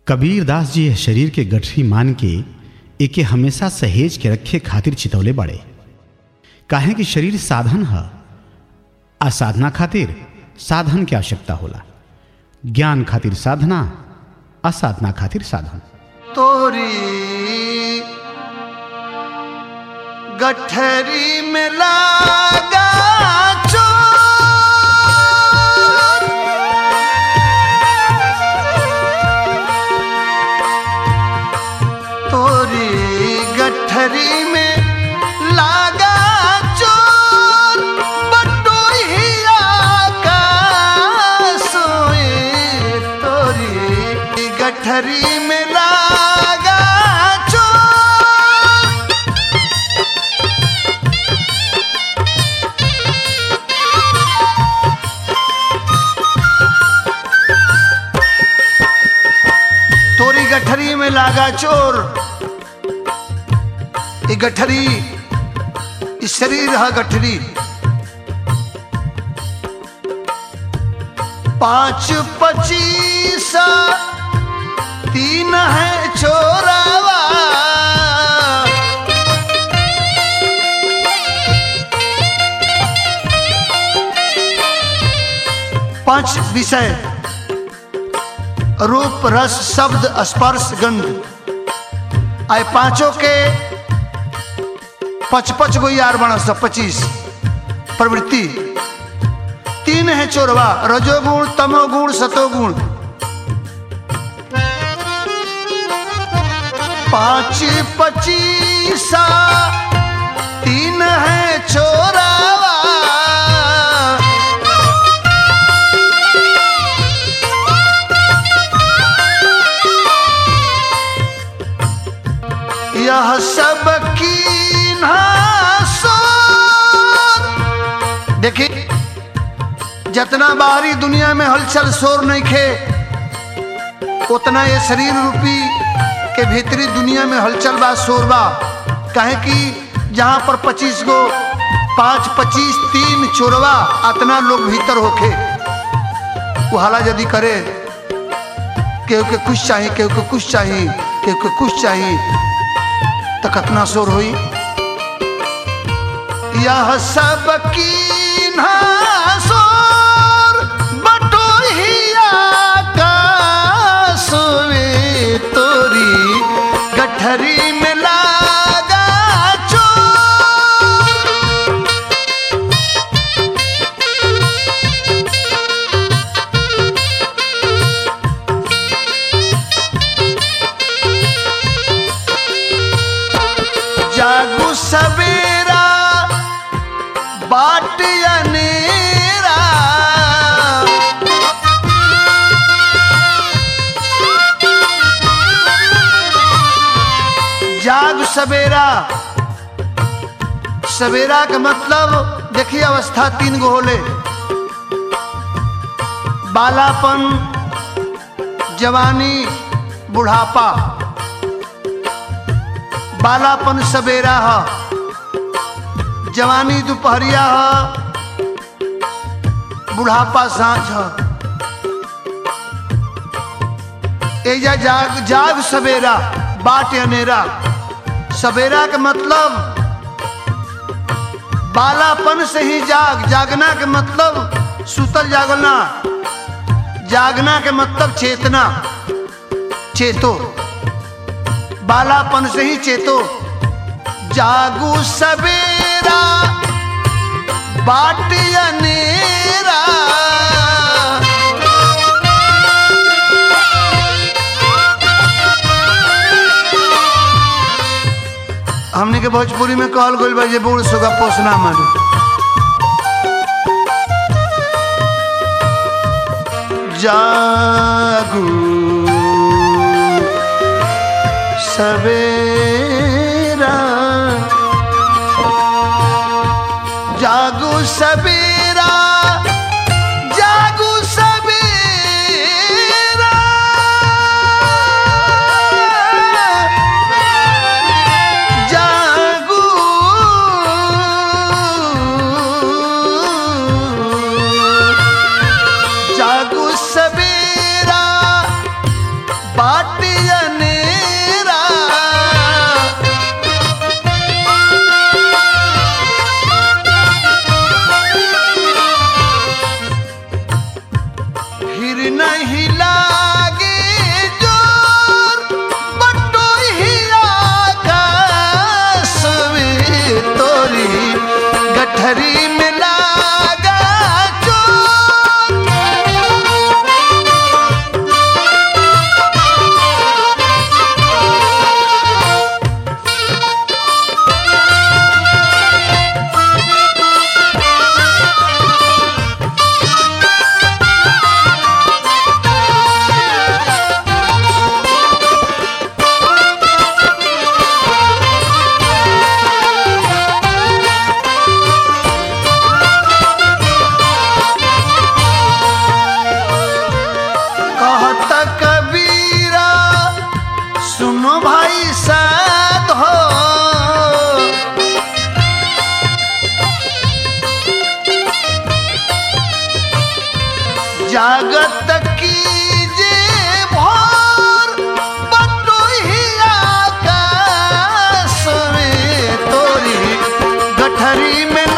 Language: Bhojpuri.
कबीर दास जी यह शरीर के गठरी मान के एके हमेशा सहेज के रखे खातिर चितौले बड़े काहे कि शरीर साधन है आ साधना खातिर साधन की आवश्यकता होला ज्ञान खातिर साधना असाधना खातिर साधन तोरी गठरी में लागा चोर तोरी गठरी में लागा चोर बटोहिया का सोए तोरी गठरी में लागा चोर तोरी गठरी में लागा चोर ये गठरी ये शरीर है गठरी पांच पच्चीस तीन है चोरावा पांच विषय रूप रस शब्द स्पर्श गंध आए पांचों के पच पच गो यार बना सब पच्चीस प्रवृत्ति तीन है चोरवा रजोगुण तमोगुण सतोगुण पांच पच्चीसा तीन है चोरावा यह सब कीन्हा सोर देखिए जितना बाहरी दुनिया में हलचल शोर नहीं खे उतना ये शरीर रूपी के भीतरी दुनिया में हलचल बा शोर बा कहे कि जहां पर पच्चीस गो पांच पच्चीस तीन चोरवा अतना लोग भीतर होखे वो हाला यदि करे केहू के कुछ चाहिए केहू के कुछ चाहिए केहू के कुछ चाहिए तो कितना शोर हुई यह सब कीन्हा शोर बटोहिया का सोवे तोरी गठरी में लागा चोर जागू सवेरा बाट अनेरा जाग सवेरा सवेरा का मतलब देखिए अवस्था तीन गो होले बालापन जवानी बुढ़ापा बालापन सवेरा है जवानी दोपहरिया है बुढ़ापा सांझ है एजा जाग जाग सवेरा बाट अनेरा सवेरा के मतलब बालापन से ही जाग जागना के मतलब सुतल जागना जागना के मतलब चेतना चेतो बालापन से ही चेतो जागू सवेरा बाट अनेरा हमने के भोजपुरी में कहल गइल बा जे बूढ़ सुगा पोसना मारू जागू सवेरा जागू सवेरा जागू सवेरा जागू बाटियनेरा फिर नहीं लागे जोर बटोहिया का सवे तोरी गठरी में लागा चोर कहता कबीरा सुनो भाई साध हो जागत कीजे भोर बटोहिया का सवे तोरी गठरी में